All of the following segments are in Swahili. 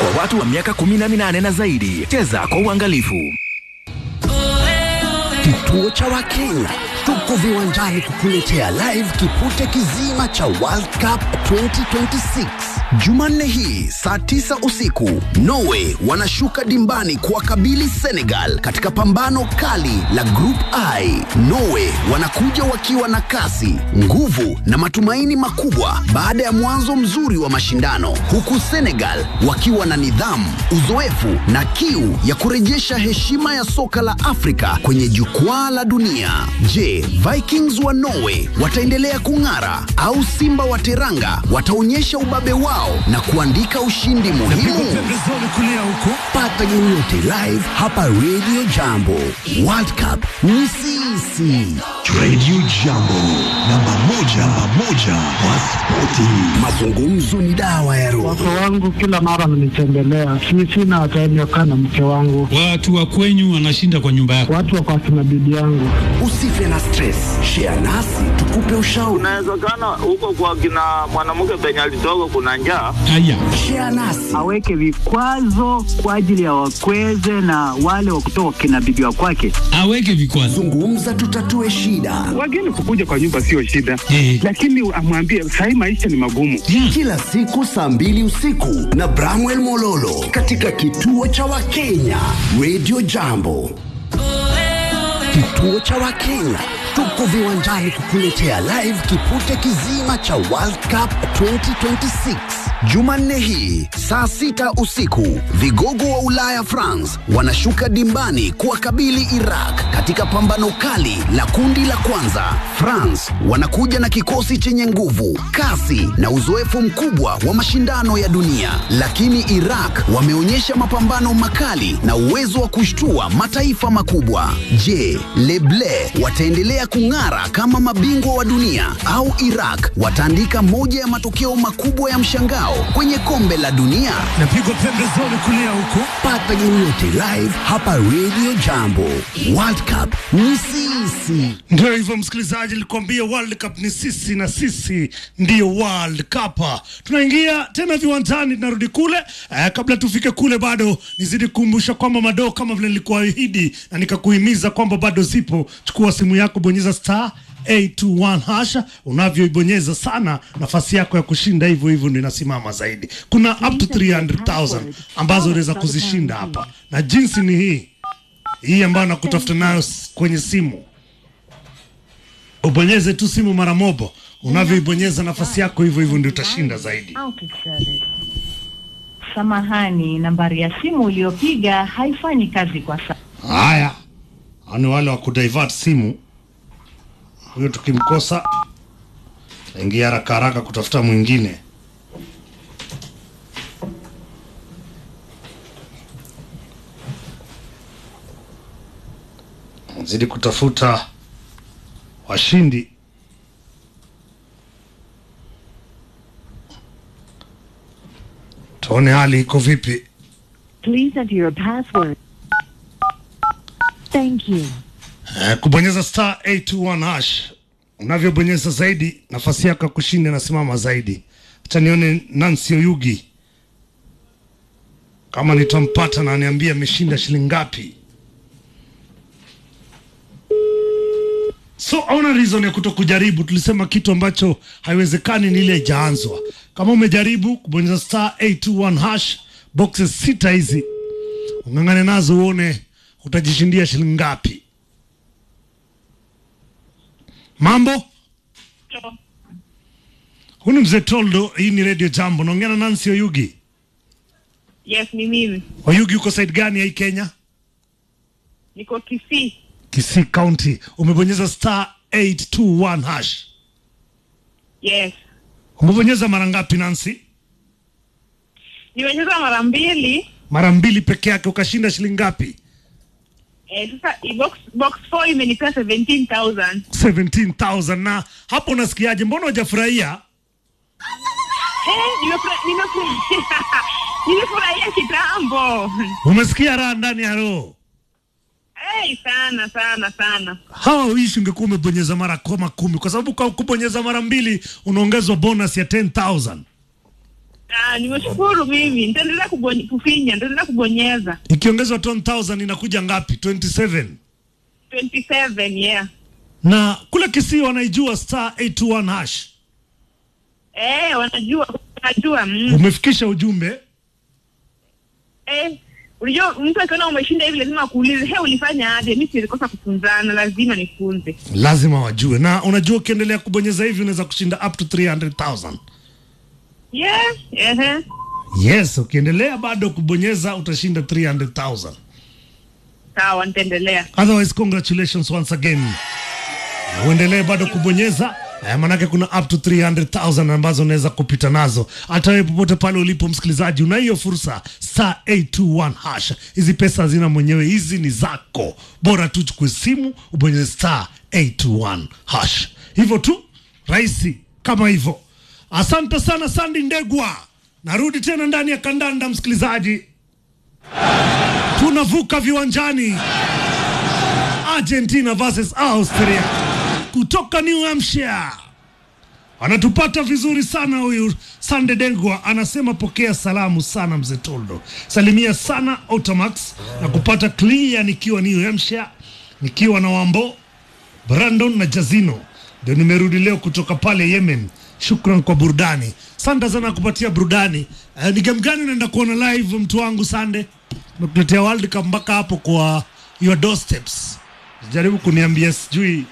kwa watu wa miaka 18 na zaidi. Cheza kwa uangalifu. Kituo cha Wakenya tuko viwanjani kukuletea live kipute kizima cha World Cup 2026 Jumanne hii saa 9 usiku. Norway wanashuka dimbani kuwakabili Senegal katika pambano kali la Group I. Norway wanakuja wakiwa na kasi, nguvu na matumaini makubwa baada ya mwanzo mzuri wa mashindano, huku Senegal wakiwa na nidhamu, uzoefu na kiu ya kurejesha heshima ya soka la Afrika kwenye jukwaa la dunia. Je, Vikings wa Norway wataendelea kung'ara au Simba wa Teranga wataonyesha ubabe wao na kuandika ushindi muhimu? Pata game yote live hapa Radio Jambo. World Cup ni sisi. Radio Jambo, namba moja, namba moja wa spoti. Mazungumzo ni dawa ya roho. Wake wangu kila mara wananitembelea, si sina time ya kukaa na mke wangu. Watu wa kwenyu wanashinda kwa nyumba yako. Watu wako akina bibi yangu. Usife na stress, share nasi tukupe ushauri. Inawezekana huko kwa kina mwanamke penye alitoka kuna njaa. Haya, Share nasi aweke vikwazo kwa ajili ya wakweze na wale wa kutoka kina bibi wa kwake. aweke vikwazo. zungumza, tutatue shida. Wageni kukuja kwa nyumba sio shida, Eh. lakini amwambie sahii maisha ni magumu. Kila siku saa mbili usiku na Bramwell Mololo katika kituo cha Wakenya Radio Jambo. Kituo cha Wakenya tuko viwanjani kukuletea live kipute kizima cha World Cup 2026 Jumanne hii saa sita usiku. Vigogo wa Ulaya France wanashuka dimbani kuwakabili Iraq katika pambano kali la kundi la kwanza. France wanakuja na kikosi chenye nguvu, kasi na uzoefu mkubwa wa mashindano ya dunia, lakini Iraq wameonyesha mapambano makali na uwezo wa kushtua mataifa makubwa. Je, Leble wataendelea kung'ara kama mabingwa wa dunia au Iraq wataandika moja ya matokeo makubwa ya mshangao kwenye kombe la dunia? Napigwa pembezoni kulia huko. Pata game yote live hapa Radio Jambo. World Cup ni sisi. Ndio hivyo msikilizaji, nilikwambia World Cup ni sisi na sisi ndiyo World Cup. Tunaingia tena viwanjani, tunarudi kule. Eh, kabla tufike kule, bado nizidi kukumbusha kwamba madoo kama vile nilikuahidi na nikakuhimiza kwamba bado zipo. Chukua simu yako, bonyeza star 821 hasha. Unavyoibonyeza sana, nafasi yako ya kushinda hivyo hivyo ndio inasimama zaidi. Kuna up to 300,000 ambazo unaweza kuzishinda hapa, na jinsi ni hii hii ambayo nakutafuta nayo s- kwenye simu ubonyeze tu simu mara mobo. Unavyoibonyeza nafasi yako hivyo hivyo ndio utashinda zaidi. Out of service. Samahani, nambari ya simu uliyopiga haifanyi kazi kwa sasa. Haya, hao ni wale wa kudivert simu. Huyo tukimkosa taingia haraka haraka kutafuta mwingine. Zidi kutafuta washindi. Tuone hali iko vipi. Please enter your password. Thank you. Eh, kubonyeza star 821 hash unavyobonyeza zaidi nafasi yako ya kushinda inasimama zaidi hacha nione nancy oyugi kama nitampata na aniambia ameshinda shilingi ngapi so hauna reason ya kuto kujaribu tulisema kitu ambacho haiwezekani ni ile ijaanzwa kama umejaribu kubonyeza star 821 hash boxes sita hizi ung'ang'ane nazo uone utajishindia shilingi ngapi Mambo? Huyu ni mzee Toldo, hii ni Radio Jambo. Naongea na Nancy Oyugi. Yes, ni mimi. Oyugi, uko side gani ya hii Kenya? Niko Kisii. Kisii County. Umebonyeza star 821 hash. Yes. Umebonyeza mara ngapi Nancy? Nimecheza mara mbili. Mara mbili peke yake ukashinda shilingi ngapi? Eh, sasa i- box box 4 imenipea 17,000. 17,000 na hapo unasikiaje? Mbona hujafurahia? Eh, nimefura- nimefurahia. Nimefurahia kitambo. Umesikia raha ndani ya roho? Eh, sana sana sana. hawa uishi ungekuwa umebonyeza mara koma kumi kwa sababu kwa kubonyeza mara mbili unaongezwa bonus ya 10000 Ah, nimeshukuru mimi. Nitaendelea kubony- kufinya, nitaendelea kubonyeza. Ikiongezwa 10000 inakuja ngapi? 27. 27, yeah. Na kule Kisii wanaijua star 821 hash. Eh, wanajua, wanajua. Mm. Umefikisha ujumbe? Eh, unajua mtu akiona umeshinda hivi lazima akuulize, "He, ulifanya aje?" Mimi siwezi kosa kufunzana, lazima nifunze. Lazima wajue. Na unajua ukiendelea kubonyeza hivi unaweza kushinda up to 300,000. Yeah, ehe. Yes, ukiendelea bado kubonyeza utashinda 300,000. Sawa, nitaendelea. Otherwise, congratulations once again. Na Uendelee bado kubonyeza eh, manake kuna up to 300,000 ambazo unaweza kupita nazo. Hata wewe popote pale ulipo msikilizaji, una hiyo fursa star 821 hash. Hizi pesa hazina mwenyewe, hizi ni zako. Bora tu chukue simu ubonyeze star 821 hash. Hivyo tu rahisi kama hivyo. Asante sana Sandi Ndegwa. Narudi tena ndani ya kandanda msikilizaji. Tunavuka viwanjani. Argentina versus Austria kutoka New Hampshire. Anatupata vizuri sana huyu Sande Dengwa, anasema pokea salamu sana mzee Toldo, salimia sana Automax na kupata clear nikiwa New Hampshire, nikiwa na Wambo Brandon na Jazino, ndio nimerudi leo kutoka pale Yemen. Shukran kwa burudani, sante sana kupatia burudani. Uh, ni game gani unaenda kuona live mtu wangu Sande? Nakuletea World Cup mpaka hapo kwa your doorsteps. Jaribu kuniambia sijui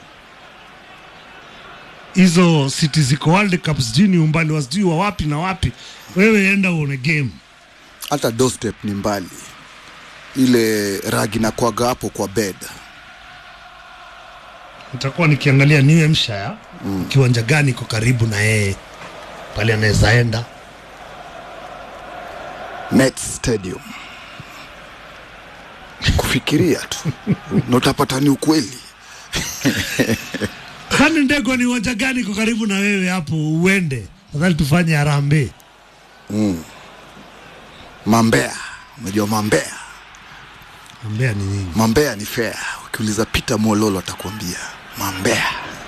hizo siti ziko World Cup, sijui ni umbali wa sijui wa wapi na wapi. Wewe enda uone game. hata doorstep ni mbali, ile ragi na kwaga hapo kwa bed. Nitakuwa nikiangalia New Hampshire mm. kiwanja gani iko karibu na yeye pale anaweza enda. Mets Stadium. Kufikiria tu na utapata ni ukweli. Sande Ndegwa, ni uwanja gani iko karibu na wewe hapo uende? Nadhani tufanye harambee. Mm. Mambea, unajua Mambea? Mambea ni nini? Mambea ni fair. Ukiuliza Peter Mololo atakwambia Mambea.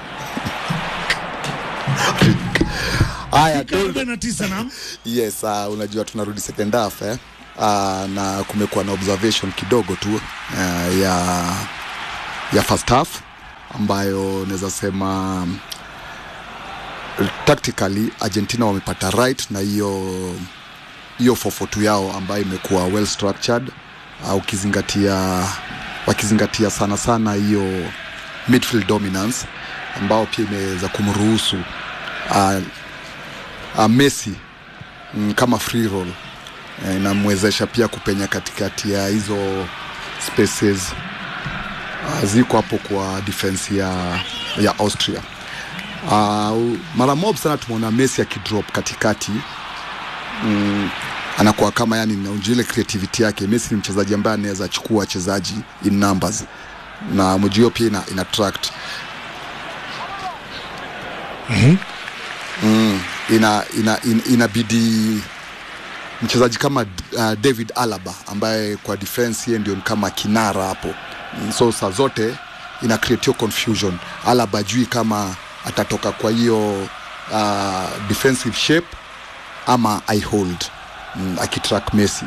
Haya, Toldo. 49 nam Yes, uh, unajua tunarudi second half eh? Uh, na kumekuwa na observation kidogo tu uh, ya ya first half ambayo naweza sema um, tactically Argentina wamepata right na hiyo hiyo 442 yao ambayo imekuwa well structured uh, ukizingatia wakizingatia sana sana hiyo midfield dominance ambao pia imeweza kumruhusu uh, uh, Messi mm, kama free roll eh, inamwezesha pia kupenya katikati ya hizo spaces uh, ziko hapo kwa defense ya, ya Austria. Uh, mara mob sana tumeona Messi akidrop katikati mm, anakuwa kama yani naunjua ile creativity yake. Messi ni mchezaji ambaye anaweza chukua wachezaji in numbers na mjio pia ina, ina attract Mhm. mm, ina, ina, ina, inabidi mchezaji kama uh, David Alaba ambaye kwa defense yeye ndio ni kama kinara hapo Mm, so saa zote ina create hiyo confusion. Alaba jui kama atatoka kwa hiyo uh, defensive shape ama I hold mm, akitrack Messi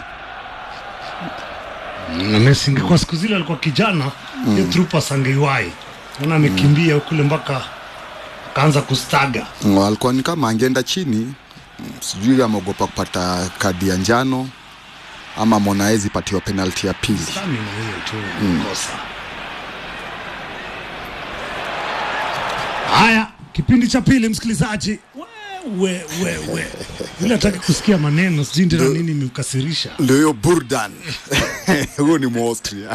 na Messi ingekuwa siku zile alikuwa kijana mm. hiyo trupas angeiwahi naona amekimbia kule mpaka akaanza kustaga Mm, alikuwa ni kama angeenda chini mm, sijui ameogopa kupata kadi ya njano ama Monaezi patiwa penalty ya pili. Sami na hiyo tu Mm. kosa haya kipindi cha pili msikilizaji we, we, we. Yule hataki kusikia maneno sijui ndio nini imekasirisha ndio hiyo burdan huyo ni Muaustria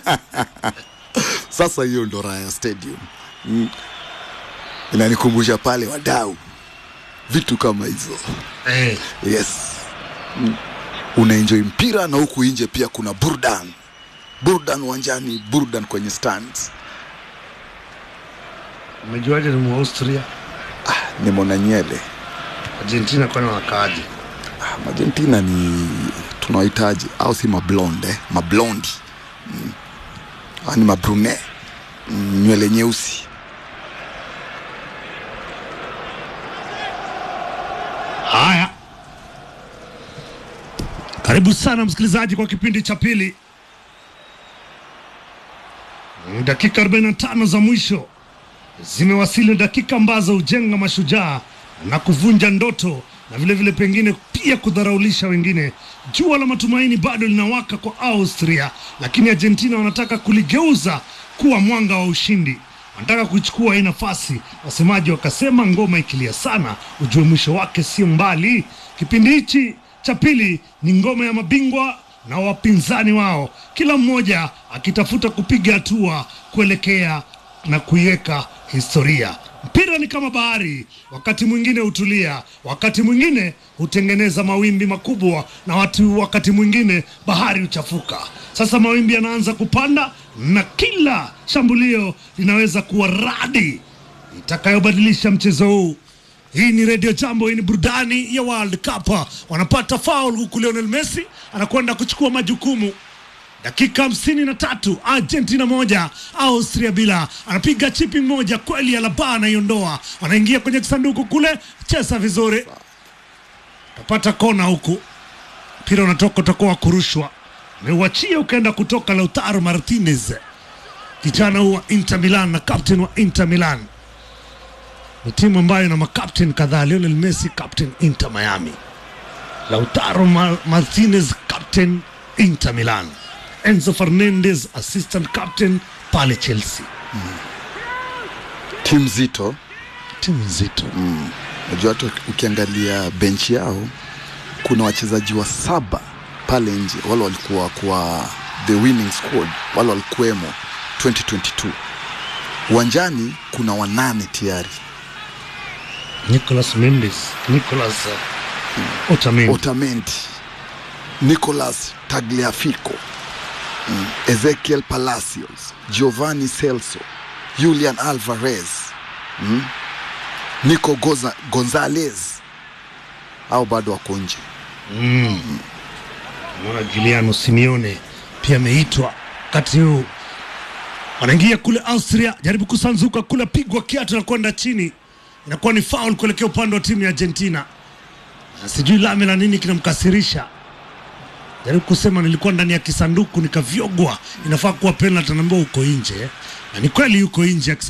sasa hiyo ndo Raya Stadium mm. inanikumbusha pale wadau vitu kama hizo eh. yes mm. unaenjoy mpira na huku nje pia kuna burdan burdan uwanjani burdan kwenye stands umejuaje ni Muaustria ni Monanyele Argentina kwani wanakaaje Ah, Argentina ni tunawahitaji au si mablonde eh? mablondi mm. Ah, ni mabrune mm, nywele nyeusi haya Karibu sana msikilizaji kwa kipindi cha pili. Dakika 45 za mwisho zimewasili, dakika ambazo hujenga mashujaa na kuvunja ndoto na vile vile pengine pia kudharaulisha wengine. Jua la matumaini bado linawaka kwa Austria, lakini Argentina wanataka kuligeuza kuwa mwanga wa ushindi. Wanataka kuichukua hii nafasi. Wasemaji wakasema ngoma ikilia sana, ujue mwisho wake sio mbali. Kipindi hichi cha pili ni ngoma ya mabingwa na wapinzani wao, kila mmoja akitafuta kupiga hatua kuelekea na kuiweka historia. Mpira ni kama bahari, wakati mwingine hutulia, wakati mwingine hutengeneza mawimbi makubwa, na watu wakati mwingine bahari huchafuka. Sasa mawimbi yanaanza kupanda, na kila shambulio linaweza kuwa radi itakayobadilisha mchezo huu. Hii ni Radio Jambo, hii ni burudani ya World Cup. Wanapata foul huku Lionel Messi anakwenda kuchukua majukumu. Dakika hamsini na tatu Argentina moja Austria bila, anapiga chipi moja kweli, Alaba anaiondoa, anaingia kwenye kisanduku kule, cheza vizuri, tapata kona huku, mpira unatoka, utakuwa wa kurushwa, ameuachia ukaenda kutoka Lautaro Martinez, kijana huu wa Inter Milan na captain wa Inter Milan ni timu ambayo ina makapten kadhaa. Lionel Messi captain Inter Miami, Lautaro Mar Martinez captain Inter Milan, Enzo Fernandez assistant captain pale Chelsea. timu zito Timu nzito mm. Najua hata ukiangalia benchi yao kuna wachezaji wa saba pale nje, wale walikuwa kwa the winning squad, wale walikuwemo 2022 uwanjani kuna wanane tayari Nicolas Mendes, Nicolas uh, Otamendi, Otamendi, Nicolas Tagliafico, mm. Ezekiel Palacios, Giovanni Celso, Julian Alvarez, mm. Nico Goza, Gonzalez au bado wako nje. mm. Mwana Giuliano Simeone pia ameitwa wakati huu, wanaingia kule Austria, jaribu kusanzuka kule, pigwa kiatu na kwenda chini, inakuwa ni foul kuelekea upande wa timu ya Argentina. Na sijui lame la nini kinamkasirisha, jaribu kusema nilikuwa ndani ya kisanduku nikavyogwa, inafaa kuwa penalty, anaambiwa uko nje, na ni kweli yuko nje ya kisanduku.